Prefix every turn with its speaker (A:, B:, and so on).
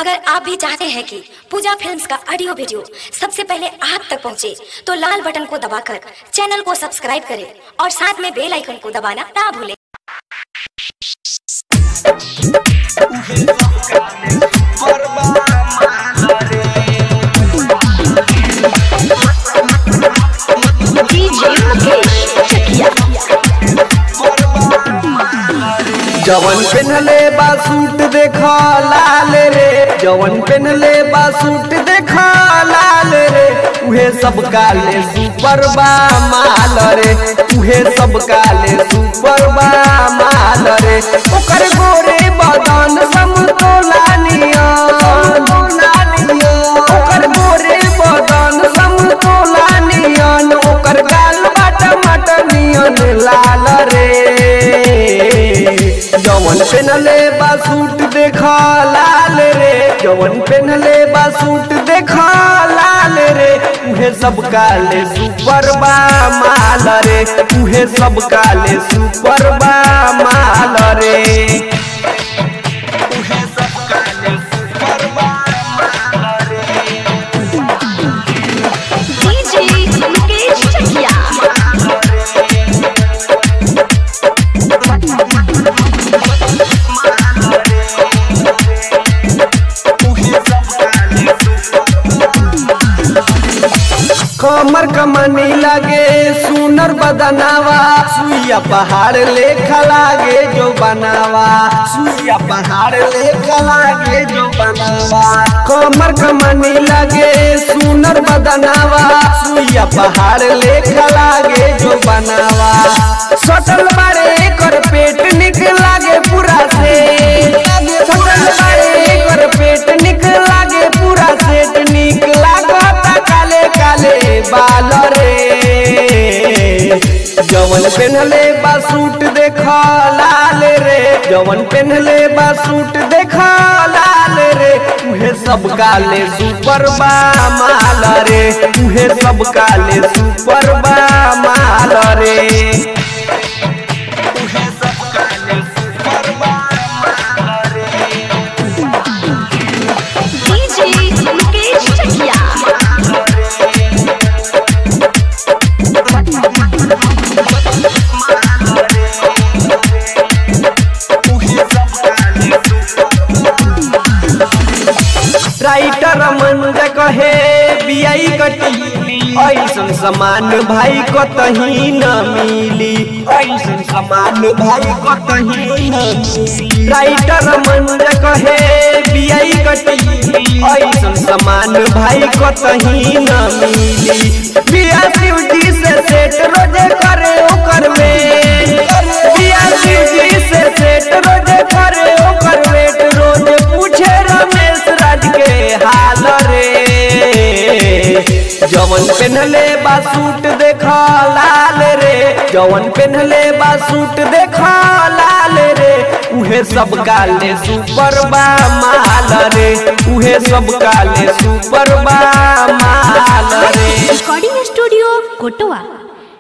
A: अगर आप भी चाहते हैं कि पूजा फिल्म्स का ऑडियो वीडियो सबसे पहले आप तक पहुंचे, तो लाल बटन को दबाकर चैनल को सब्सक्राइब करें और साथ में बेल आइकन को दबाना ना भूलें
B: जवन पेनले बा सूट देखा लाल रे जवन पेनले बा सूट देखा लाल रे उहे सब काले सुपर बा माल रे उहे सब काले सुपर बा माल रे ओकर गोरे बदन समतोला नियन ओकर गोरे बदन समतोला नियन ओकर गाल बाट मट नियन लाल रे जवन पेनले बा सूट देखा लाल रे जवन पेनले बा सूट देखा लाल रे उहे सब काले सुपर बा माल रे उहे सब काले सुपर बा माल रे उहे सब काले सुपर बा माल रे
C: डीजे मुकेश चकिया
B: कमर कमनी लागे सुनर बदनावा सुइया पहाड़ लेखा लागे जो बनावा सुइया पहाड़ लेखा लागे जो बनावा कमर कमनी लागे सुनर बदनावा सुइया पहाड़ लेखा लागे जो बनावा सटल बारे कर पेट निक लागे पूरा से सटल बारे कर पेट निक लागे पूरा सेट निक लागता काले काले बाल रे जवन पेनले बा सूट देखा लाल रे जवन पेनले बा सूट देखा लाल रे उहे सब काले सुपर बा माल रे उहे सब काले सुपर बा माल रे उहे सब काले सुपर बा माल रे
C: डीजे मुकेश चकिया
B: राइटर मन कहे बियाई कटी ऐसन समान भाई कतही न मिली ऐसन समान भाई कतही न मिली राइटर मन कहे बियाई कटी ऐसन समान भाई कतही न मिली बिया शिव जी से सेट रोजे करे ओकर में बिया शिव जी से सेट रोजे करे ओकर वेट रोज पूछे रमेश राज के हाल रे जवन पेनले बा सूट देखा लाल रे जवन पेनले बा सूट देखा लाल रे उहे सब काले सुपर बा माल रे उहे सब काले सुपर बा माल रे
C: रिकॉर्डिंग स्टूडियो कोटवा